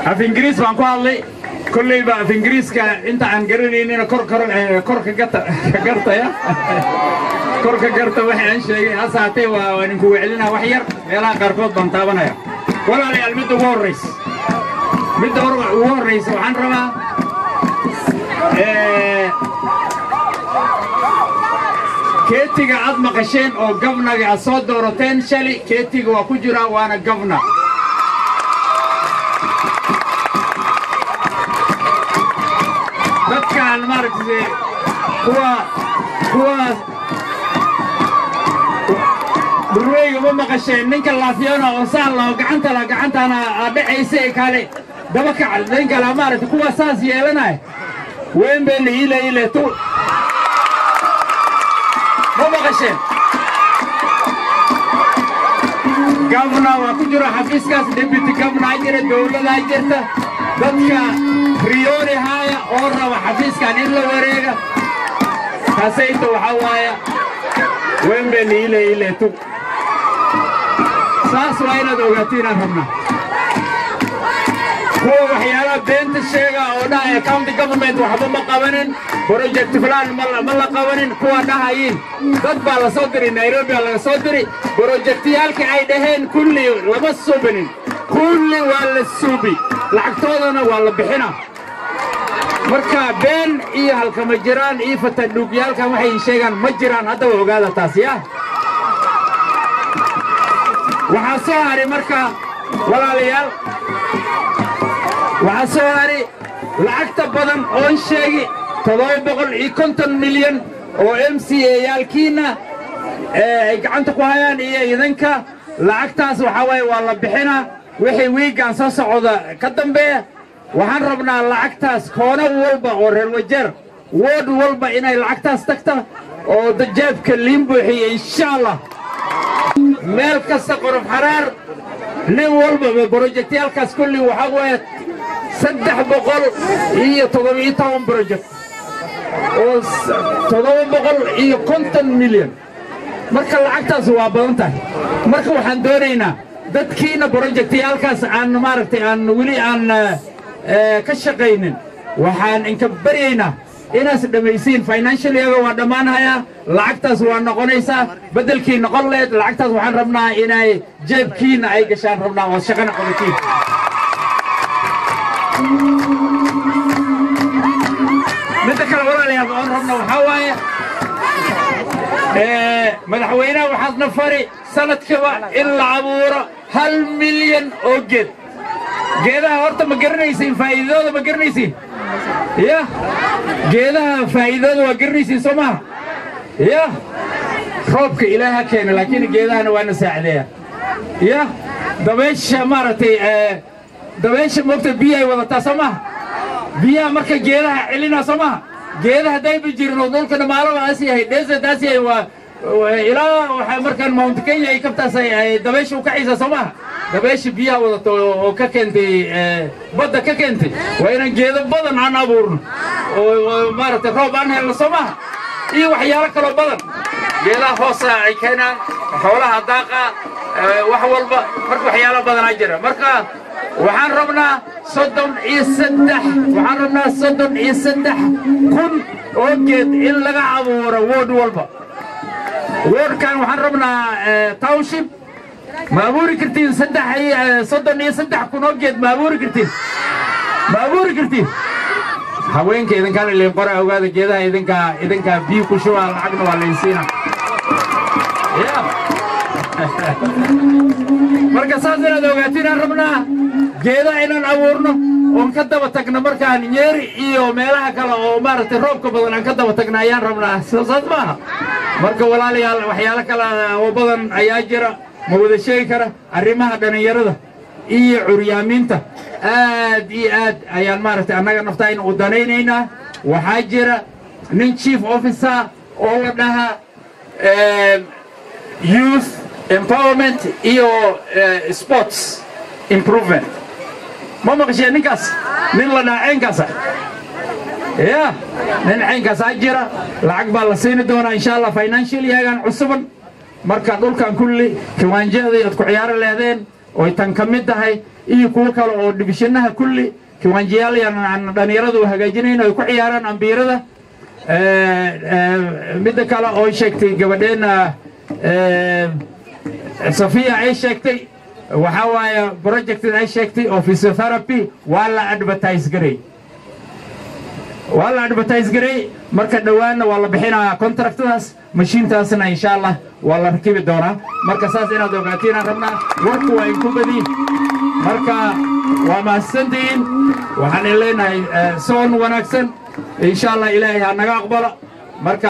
af ingiriis baan ku hadlay kollayba af ingiriiska inta aan garanaynina kor kor kor ka gata ka gartaya kor ka garta waxay aan sheegay hase haatee waa waan idinku wecelinaa wax yar meelaha qaarkood baan taabanaya walaalayaal midda ugu horraysa midda ugu horraysa waxaan rabaa keetiga aad maqasheen oo gabnaga aad soo doorateen shali keetiga waa ku jiraa waana gabna dadkaan maaragtay kuwa kuwaas burweyga ma maqasheen ninka laafyana oo sahla oo gacanta la gacantaana aad dhacaysa ee kale daba kacal ninka la maaragtay kuwa saas yeelanaya weyn bee la iile iile tu ma maqasheen gabna waa ku jiro xafiiskaas deputy gabnaa jira dowladaa jirta dadka riyooni haaya oo raba xafiiskan in la wareega kaasayta waxaa waaya wembe liile ile tu saas waa inaad ogaatiin rabnaa kuwa waxyaalaha beenta sheega oo dhahaya county government waxba ma qabanin project plan ma la qabanin kuwa dhahayin dad baa la soo diri nairobi baa laga soo diri brojektiyaalkii ay dhaheen kulli lama subinin kulli waa la suubi lacagtoodana waa la bixina marka been iyo halkama jiraan iyo fatadhuugyaalkan waxay sheegaan ma jiraan haddaba ogaada taas ya waxaa soo hari marka walaalayaal waxaa soo hari lacagta badan oon sheegi toddoba boqol iyo konton milyan oo m c a yaalkiinna ay gacanta ku hayaan iyo idinka lacagtaas waxaa waaye waa la bixinaa wixii wiiggaan soo socda ka dambeeya waxaan rabnaa lacagtaas koono walba oo reer wajeer wood walba inay lacagtaas tagta oo dajaabka liin buuxiya insha allah meel kasta qorof xaraar nin walbaba brojektiyaalkaas kulli waxaa weeye saddex boqol iyo toddobiyo toban brojekt oo toddoba boqol iyo konton milyan marka lacagtaas waa badan tahay marka waxaan doonaynaa dadkiina brojektiyaalkaas aan maaragtay aan weli aan ka shaqaynin waxaan inka baryaynaa inaas dhammaysiin financialyaga waa dhammaanhayaa lacagtaas waa noqonaysaa beddelkii noqon leed lacagtaas waxaan rabnaa inay jeebkiinna ay gashaan rabnaa oo shaqana qabatiin midda kale walaalayaal oon rabna waxaa waaye madaxweynaha waxaadna fari sanadkiiba in la abuuro hal milyan oo geed geedaha horta ma garanaysiin faa'iidadooda ma garanaysiin ya geedaha faa'iidadooda waa garanaysiin soo maha ya roobka ilaahay ha keena laakiin geedahana waana saacideeya ya dabeesha maaragtay dabeesha moogta biyahay wadataa soo maha biyaha marka geedaha celinaa soo maha geedaha haddayba jirin oo dhulka dhamaalaba aas yahay desert aas yahay waa ilaa waxaa markaan mount kenya ay kabtaas ay dabeesha u kacaysaa soo maha dabeesha biyaha wadato oo ka keentay badda ka keentay waa inaan geedo badan aan abuurno oo maaragtay roob aan helno soo maha iyo waxyaalo kaloo badan geedaha hoosa ay keenaan xoolaha daaqa wax walba marka waxyaalo badanaa jira marka waxaan rabnaa soddon iyo saddex waxaan rabnaa soddon iyo saddex kun oo geed in laga abuuro wood walba woodkan waxaan rabnaa township ma abuuri kartiin saddex soddon iyo saddex kun oo geed ma abuuri kartiin ma abuuri kartiin haweenka idinkaa laliin qora ogaada geedaha idinkaa idinkaa biyo ku shubaa lacagna waa laysiina marka saas inaad ogaatinaan rabnaa geedaha inaan abuurno oon ka daba tagno markaan nyeeri iyo meelaha kale oo maaragtay roobka badan aan ka daba tagno ayaan rabnaa saas maaha marka walaalayaal waxyaalo kale oo badan ayaa jira ma wada sheegi kara arrimaha dhallinyarada iyo curyaamiinta aad iyo aad ayaan maaragtay annaga naftayna u danaynaynaa waxaa jira nin chief officer oo la dhahaa youth empowerment iyo sports improvement ma maqasheen ninkaas nin la dhahaa caynkaasa ya nin caynkaasaa jira lacag baa la siini doonaa insha allah financial yagaan cusuban marka dhulkan kulli kiwaanjahadii aad ku ciyaaro lehdeen oy tan ka mid tahay iyo kuwo kale oo dhibishanaha kulli kiwaanjiyaal yaan dhallinyaradu hagaajinayn ay ku ciyaaraan ambiirada midda kale oo sheegtay gabadheenna safiya ay sheegtay waxaa waaye projected ay sheegtay oo physiotherapy waa la advertise garay waa la advertise garay marka dhowaanna waa la bixinayaa contractadaas mashiintaasna insha allah waa la rakibi doonaa marka saas inaad ogaatiin aan rabnaa warku waa inku badiin marka waa mahadsantihiin waxaan leenahay soon wanaagsan insha allah ilaahay ha naga aqbalo marka